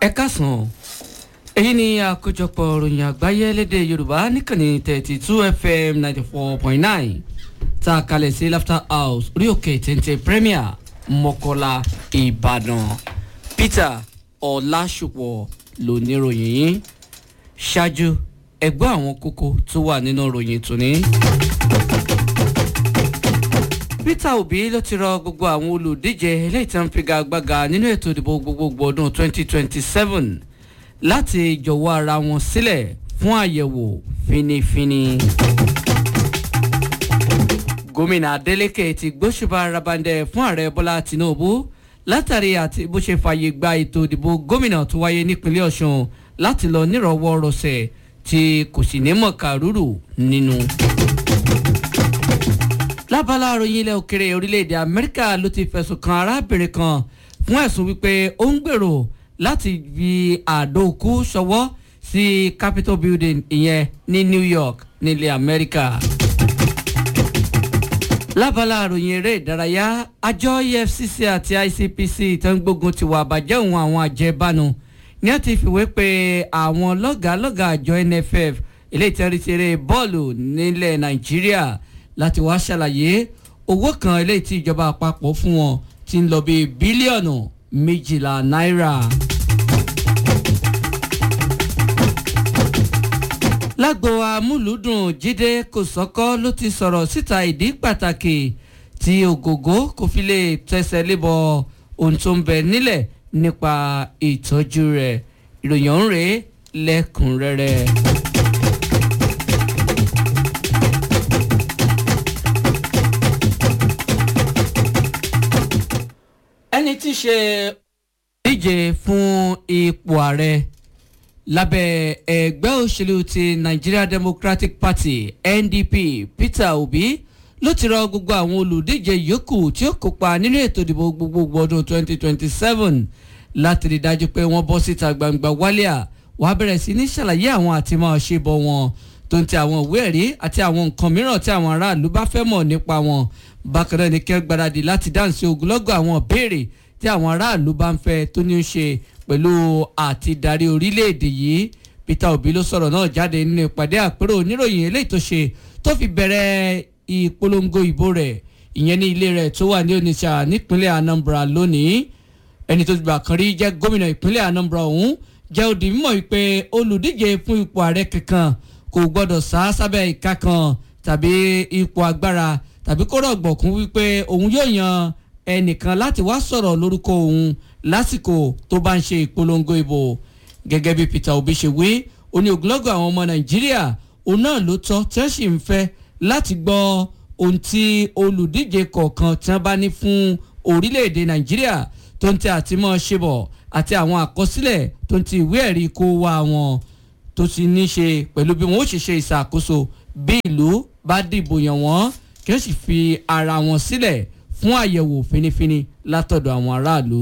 ẹ káàsán èyí ni àkójọpọ̀ ròyìn àgbáyé lédè yorùbá níkànnì thirty two fm ninety four point nine tá a kalẹ̀ sí laughter house orí òkè téńté premier mọ́kọ́lá ìbàdàn peter ọ̀làṣùpọ̀ lóníròyìn yìí ṣáájú ẹgbẹ́ àwọn kókó tó wà nínú ròyìn tòní. peter obi ló ti rọ gbogbo àwọn olùdíje eléyìí tí wọ́n fi gagbága nínú ètò ìdìbò gbogbogbò ọdún twenty twenty seven láti jọ̀wọ́ ara wọn sílẹ̀ fún àyẹ̀wò finifini. gómìnà adeleke ti gbóṣùbà rabandẹ fún ààrẹ bọ́lá tinubu látàrí àti bó ṣe fààyè gba ètò ìdìbò gómìnà tó wáyé nípínlẹ̀ ọ̀sùn láti lọ nírọ̀wọ́ rọ̀ṣẹ̀ tí kò sì ní mọ̀ kàrúrù nínú. lábala àròyìn ilẹ̀ òkèrè orílẹ̀-èdè amẹ́ríkà ló ti fẹ̀sùn kan arábìnrin kan fún ẹ̀sùn wípé ó ń gbèrò láti fi àdókù ṣọwọ́ sí capitol building ìyẹn ní new york nílẹ̀ amẹ́ríkà. lábala àròyìn eré ìdárayá àjọ efcc àti icpc tó ń gbógun ti wà bàjẹ́ òun àwọn àjẹbánu ní a ti fìwé pé àwọn lọ́gàálọ́gàá àjọ nff ilé ìtẹ́rìtẹ́rẹ́ bọ́ọ̀lù nílẹ̀ nàìjíríà láti wá ṣàlàyé owó kan ilé tí ìjọba àpapọ̀ fún wọn ti ń lọ bí bílíọ̀nù méjìlá náírà. lágbo amúlùúdùn jíde kòsọ́kọ́ ló ti sọ̀rọ̀ síta ìdí pàtàkì tí ògògó kò fi lè tẹsẹ̀ lébọ̀ ohun tó ń bẹ nílẹ̀ nípa ìtọ́jú rẹ̀ ìròyìn ọ̀hún rèé lẹ́kùnrẹ́rẹ́. ẹni tí í ṣe díje fún ipò ààrẹ lábẹ́ ẹgbẹ́ òṣèlú ti nigeria democratic party ndp peter obi ló ti rọ gbogbo àwọn olùdíje yòókù tí ó kópa nínú ètò ìdìbò gbogbogbò ọdún 2027 láti rí dájú pé wọ́n bọ́ síta gbangba wálíà wàá bẹ̀rẹ̀ sí ní ṣàlàyé àwọn àti máa ṣe bọ̀ wọn tó ń ti àwọn ìwé ẹ̀rí àti àwọn nǹkan mìíràn tí àwọn aráàlú bá fẹ́ mọ̀ nípa wọn bákan náà ni kẹ́ gbáradì láti dáhùn sí ogunlọ́gọ̀ àwọn béèrè tí àwọn aráàlú bá ń fẹ́ tó ní í ṣe pẹ̀lú àti darí orílẹ̀-èdè yìí peter obi ló sọ̀rọ̀ náà jáde nínú ìpàdé àpérò oníròyìn eléyìí tó ṣe tó fi bẹ̀rẹ̀ ìpolongo ìbò rẹ̀ ìyẹn ní ilé rẹ̀ tó wà ní onitsha nípínlẹ̀ anambra lónìí ẹni tó gbà kan rí jẹ́ gómìnà ìpínlẹ̀ anambra ọ̀hún jẹ́ òdì mímọ̀ wípé olùdíje fún ipò ààrẹ kankan kò gbọ́dọ̀ sá sábẹ́ ìka kan tàbí ipò agbára tàbí kó rọ̀gbọ̀kún wípé òun yóò yan ẹnìkan láti wá sọ̀rọ̀ lórúkọ òun lásìkò tó bá ń ṣe ìpolongo ìbò gẹ́gẹ́ bí peter obi ṣe wí ó ní ogunlọ́gọ̀ àwọn ọmọ nàìjíríà òun náà ló tọ́ tí wọ́n sì ń fẹ́ láti gbọ́ ohun tí olùdíje kọ̀ọ̀kan tí wọ́n bá ní fún orílẹ̀-èdè nàìjíríà tó ń tẹ àtìmọ́ ṣe bọ̀ àti àwọn àkọsílẹ̀ tó ń ti ìwé ẹ̀rí kó wá wọn tó ti ní ṣe pẹ̀lú bí wọ́n ó ṣe ṣe ìṣàkóso bí ìlú bá dìbò yàn wọ́n kí wọ́n sì fi ara wọn sílẹ̀ fún àyẹ̀wò finifini látọ̀dọ̀ àwọn aráàlú.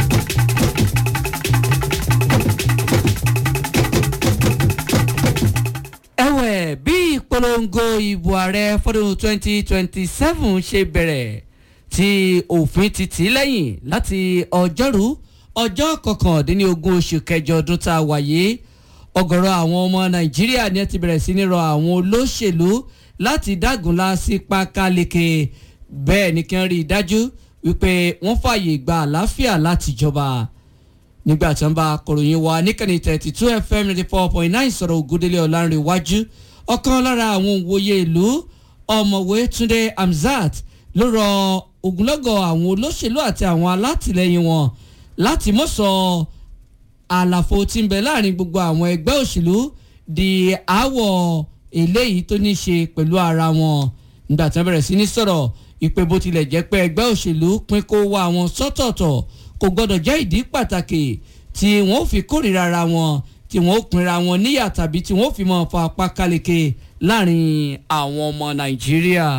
ẹ̀wẹ̀ bí ìpolongo ìbò ààrẹ fọdún 2027 ṣe bẹ̀rẹ̀ tí òfin ti tì í lẹ́yìn láti ọjọ́rú ọjọ́ kọkàndínlógún oṣù kẹjọ ọdún tá a wáyé ọgọ̀rọ̀ àwọn ọmọ nàìjíríà ni ẹ ti bẹ̀rẹ̀ sí ní rọ àwọn olóṣèlú láti dágunlá sí pákáleke bẹ́ẹ̀ ni kí wọ́n rí i dájú wípé wọ́n fààyè gba àlàáfíà láti jọba nígbà tí wọ́n bá akọ̀ròyìn wa níkànnì thirty two fm ninety four point nine sọ̀rọ̀ ògúndélé ọ̀lànrẹ̀wájú ọ̀kan lára àwọn òwòye ìlú ọ̀mọ̀wé túnde hamzat ló rọ ogunlọ́gọ̀ àwọn olóṣèlú àti àwọn alátìlẹyìn wọn láti mọ̀ sọ àlàfo tí ń bẹ láàrin gbogbo àwọn ẹgbẹ́ òṣèlú di àwọ̀ eléyìí tó ní ṣe pẹ̀lú ara wọn nígbà tí wọ́n bẹ̀rẹ̀ sí ní sọ̀rọ̀ ìpè bó tilẹ̀ jẹ́ pé ẹgbẹ́ òṣèlú pín kó wá wọn sọ́tọ̀ọ̀tọ̀ kò gbọ́dọ̀ jẹ́ ìdí pàtàkì tí wọ́n fi kórìíra ara wọn tí wọ́n pinra wọn níyà tàbí tí wọ́n fi mọ̀ fa apá káleke láàrin àwọn ọmọ nàìjíríà.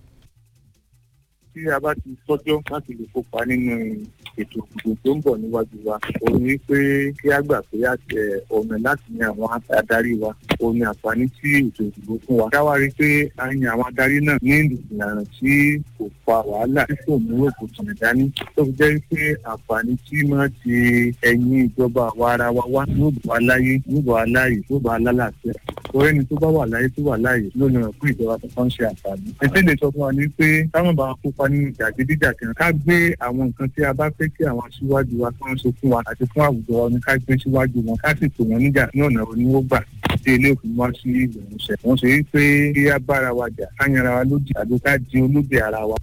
tí a bá ti sọ́jọ́ láti lè kópa nínú ètò ìdìbò tó ń bọ̀ níwájú wa òun ni pé kí á gbà pé àtẹ ọ̀nà láti yan àwọn adarí wa òun ni àǹfààní sí ètò ìdìbò fún wa. ká wá rí i pé a yan àwọn adarí náà ní ìlànà tí kò fa wàhálà tí kò mú òkùnkùn dání tó fi jẹ́ pé àǹfààní tí máa ti ẹ̀yìn ìjọba àwa ara wa wá yóò bọ̀ aláyé yóò bọ̀ aláyè yóò bọ̀ alálàáfíà orí ẹni tó bá wà láyé tó wà láyé lónìí rẹ̀ fún ìjọba tó kàn ń ṣe àǹfààní. ètò lè sọ fún wa ní pé táwọn bá kópa nínú jàgídíjàgan ká gbé àwọn nǹkan tí a bá fẹ́ kí àwọn aṣíwájú wa kàn ṣe fún wa àti fún àwùjọ wa ní ká gbé síwájú wọn ká sì pè wọ́n níjà ní ọ̀nà oníwógbà tí ilé òfin wá sí ìgbìmọ̀ṣẹ̀. wọ́n ṣe wípé kí á bára wa jà ká yanra wa lódì àbí ká di olódì ara wa.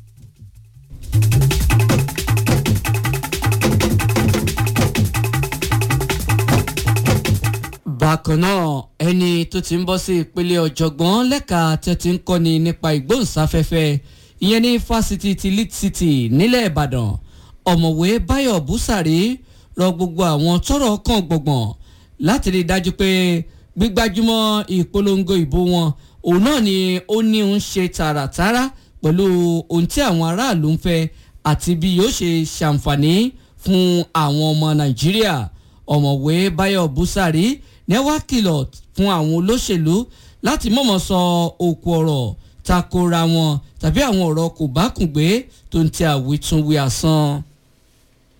bákan náà ẹni tó ti ń bọ́ sí ìpele ọ̀jọ̀gbọ́n lẹ́ka tẹ́ ti ń kọ́ni nípa ìgbóhùnsáfẹ́fẹ́ ìyẹn ní fásitì ti lead city nílẹ̀ ìbàdàn ọ̀mọ̀wé báyọ̀ búsàrí rọ gbogbo àwọn tọ́rọ̀ kàn gbọ̀ngbọ̀n láti rí i dájú pé gbígbájúmọ́ ìpolongo ìbò wọn òun náà ni ó ní ń ṣe tààràtàrà pẹ̀lú ohun tí àwọn aráàlú ń fẹ́ àti bí yóò ṣe ṣàǹfààní fún àwọn ọmọ nàìjíríà ọ̀mọ̀wé báyọ̀ búsàrí ní wá kìlọ̀ fún àwọn olóṣèlú láti mọ̀mọ́ sọ òkú ọ̀rọ̀ takora wọn tàbí àwọn ọ̀rọ̀ kò bá kùn gbé tó ń tẹ àwítúnwí asán.